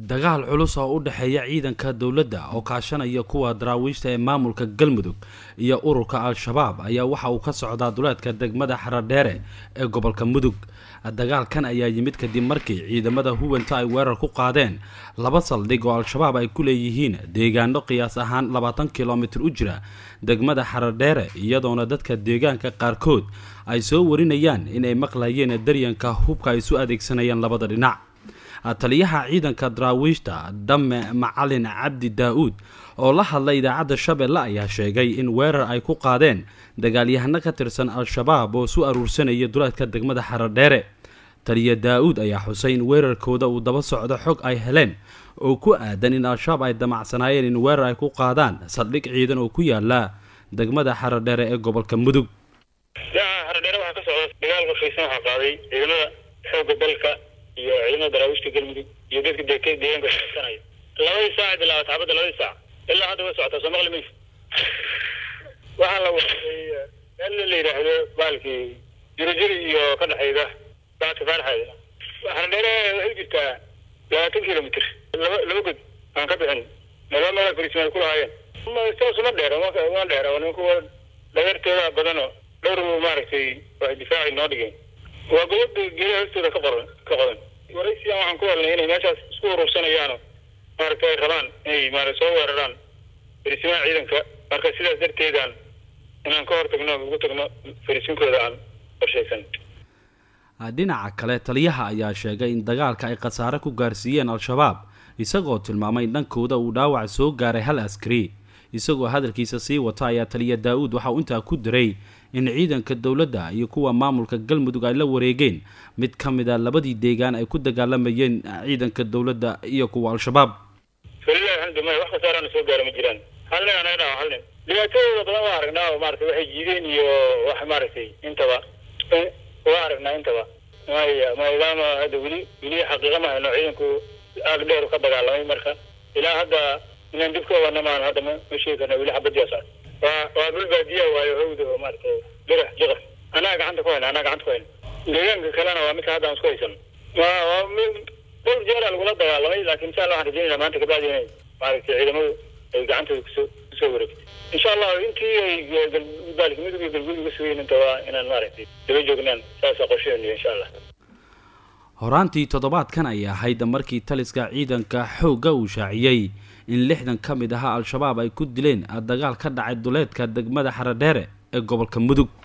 dagaal culus oo u dhexeeya ciidanka dowladda oo kaashanaya kuwa daraawiishta ee maamulka galmudug iyo ururka al-shabaab ayaa waxa uu ka socdaa duleedka degmada xaradheere ee gobolka mudug dagaalkan ayaa yimid kadib markii ciidamada huwanta ay weerar ku qaadeen laba saldhig oo al-shabaab ay ku leeyihiin deegaano qiyaas ahaan labaatan kilomitir u jira degmada xaradheere iyadoona dadka deegaanka qaarkood ay soo warinayaan inay maqlayeen daryanka hubka ay isu adeegsanayaan labada dhinac taliyaha ciidanka daraawiishta dame macalin cabdi daa-uud oo la hadlay idaacadda shabeelle ayaa sheegay in weerar ay ku qaadeen dagaalyahano ka tirsan al-shabaab oo isu aruursanaya duleedka degmada xaradheere taliya daa-uud ayaa xusay in weerarkooda uu daba socdo xog ay heleen oo ku aadan in al-shabaab ay damacsanaayeen in weerar ay ku qaadaan saldhig ciidan oo ku yaala degmada xaradheere ee gobolka mudug xaradheere waxaa ka socda dagaal qorshaysan waxaa qaaday ciidamada xooga dalka iyo ciidamada daraawiishta galmudug iyo dadka de deegaanka shaqeysanaya labadii saac bilaaba taxbadda labadii saac ilaa hadda way socotaa soo maqli maysa waxaa la waday meel la yidhaahdo baalkii jirojiri iyo ka dhexayda baadka faarxeeda xaradheere waxay jirtaa labaatan kilomitr laba laba god aan ka bixin laba meel fariismaal ku lahaayeen saas uma dheer uma dheer nimankuwa dhageertooda badano dhowr maaragtay waxay difaaci noo dhigeen waa godob geedaha hoostooda ka qoran ka qodan waraysiyan waxaan ku helnay inay meeshaas isku urursanayaano maaragta ay rabaan inay maara soo weeraraan farisimaha ciidanka marka sidaas darteedaan inaan ka hor tagno ugu tagno farisinkooda aan qorshaysan dhinaca kale taliyaha ayaa sheegay in dagaalka ay khasaare ku gaarsiiyeen al-shabaab isagoo tilmaamay in dhankooda uu dhaawac soo gaaray hal askari isagoo hadalkiisa sii wata ayaa taliya daa-uud waxa uu intaa ku diray in ciidanka dowladda iyo kuwa maamulka galmudug ay la wareegeen mid ka mid a labadii deegaan ay ku dagaalamayeen ciidanka dowladda iyo kuwa al-shabaab walilahi alxamdu maya wax khasaarana soo gaara ma jiraan hal nin anaga dhawa hal nin dhibaatadooda badan waa aragnaa oo maaragtay waxay jiideen iyo wax maaragtay intaba waa aragnaa intaba maya maadaama hadda weli weli xaqiiqa ma hayno ciidanku aag dheer ka dagaalamay marka ilaa hadda inaan dib ka wadana maan hadda ma ma sheegi karna weli xabadiyaas ah waa waa dhul baadiya waayo hawda oo maaragtay birax jiqar anaa gacanta ku hayna anaa gacanta ku hayna deegaanka kalena waa midka hadda aan isku haysan waa waa dhowr jeera lagula dagaalamay laakiin insha allah waxaan rajeynayna maanta kabacdi inay maaragtay ciidamadu ay gacantooda kusoo kusoo wareegtay insha allah intii ay baalka midug iyo galguud uga sugayn inta waa inaan maaragtay daba joognaan saasa qorsheenu insha allah horaantii toddobaadkan ay ahayd markii taliska ciidanka xoogga uu shaaciyey in lixdan ka mid ahaa al-shabaab ay ku dileen dagaal ka dhacay duleedka degmada xaradheere ee gobolka mudug